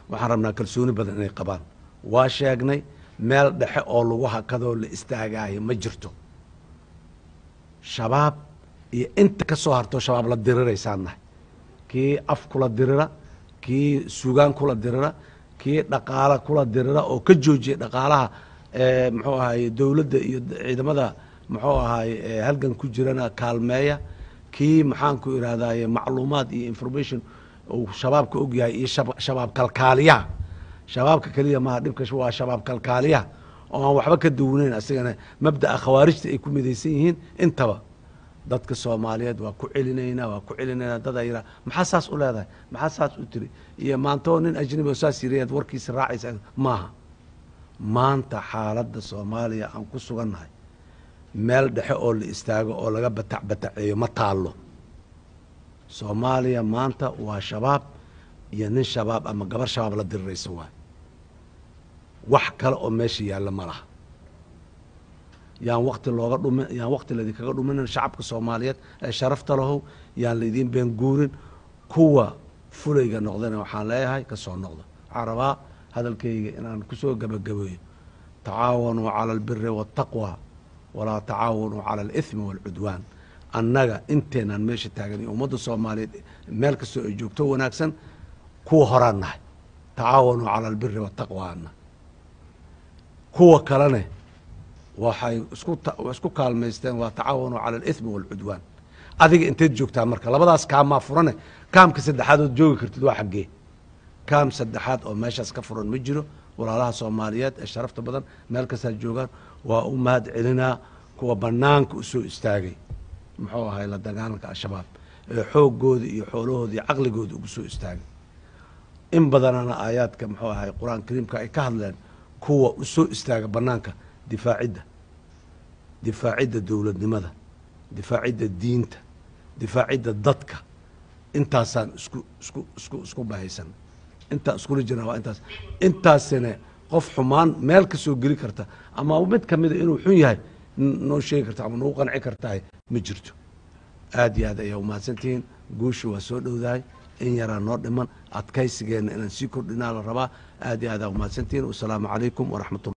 waxaan rabnaa kalsooni badan inay qabaan waa sheegnay meel dhexe oo lagu hakadoo la istaagaayo ma jirto shabaab iyo inta ka soo hartoo shabaab la diriraysaan nahay kii af kula dirira kii sugaan kula dirira kii dhaqaala kula dirira oo ka joojiya dhaqaalaha muxuu ahaye dowladda iyo ciidamada muxuu ahaye halgan ku jirana kaalmeeya kii maxaanku irahdaye macluumaad iyo information uu shabaabka ogyahay iyo shabaab kalkaaliyaha shabaabka keliya maha dhibka waa shabaab kalkaaliyaha oo aan waxba ka duwanayn asigana mabda'a khawaarijta ay ku midaysan yihiin intaba dadka soomaaliyeed waa ku celinaynaa waa ku celinaynaa dad a yiraa maxaa saas u leedahay maxaa saas u tiri iyo maantoo nin ajnabi oo saas yirayaad warkiisa raacaysa maaha maanta xaaladda soomaaliya aan ku sugannahay meel dhexe oo la istaago oo laga batac bataceeyo ma taallo soomaaliya maanta waa shabaab iyo nin shabaab ama gabar shabaab la diriraysa waay wax kale oo meesha yaalla ma laha yaan wakti looga dhumi yaan wakti laydinkaga dhuminin shacabka soomaaliyeed ee sharafta lahow yaan laydiin been guurin kuwa fulayga noqdana waxaan leeyahay ka soo noqdo waxaan rabaa hadalkayga inaan kusoo gebagabeeyo tacaawanuu cala albiri waataqwa walaa tacaawanuu cala alithmi waalcudwaan annaga inteenaan meesha taagan iyo ummadda soomaaliyeed meel kastoo ay joogto wanaagsan kuwa horaan nahay tacaawanuu cala albiri waataqwa ana kuwa kalene waxay isku isku kaalmaysteen waa tacaawanuu cala alithmi waalcudwaan adiga inteed joogtaa marka labadaas kaamaa furane kaamka saddexaad ood joogi kartid waa xaggee kaam saddexaad oo meeshaas ka furan ma jiro walaalaha soomaaliyeed ee sharafta badan meel kastaa joogaan waa u mahad celinaa kuwa banaanka usoo istaagay muxuu ahay la dagaalanka al-shabaab ee xooggooda iyo xoolahooda iyo caqligooda ugu soo istaagay in badanana aayaadka muxuu ahay qur-aan kariimka ay ka hadleen kuwa usoo istaaga banaanka difaacidda difaacidda dowladnimada difaacidda diinta difaacidda dadka intaasaan isku isku isku isku bahaysan intaa iskula jirnaa waa intaas intaasina qof xumaan meel ka soo geli karta ama mid kamida inuu xun yahay noo sheegi karta ama nagu qanci kartahay ma jirto aad iyo aad ayaa umahadsantihiin guusha waa soo dhowdahay in yaraa noo dhiman adkaysigeenna inaan sii kordhinaa la rabaa aad iyo aad aa umahadsantihiin wasalaamu calaykum waraxmatullah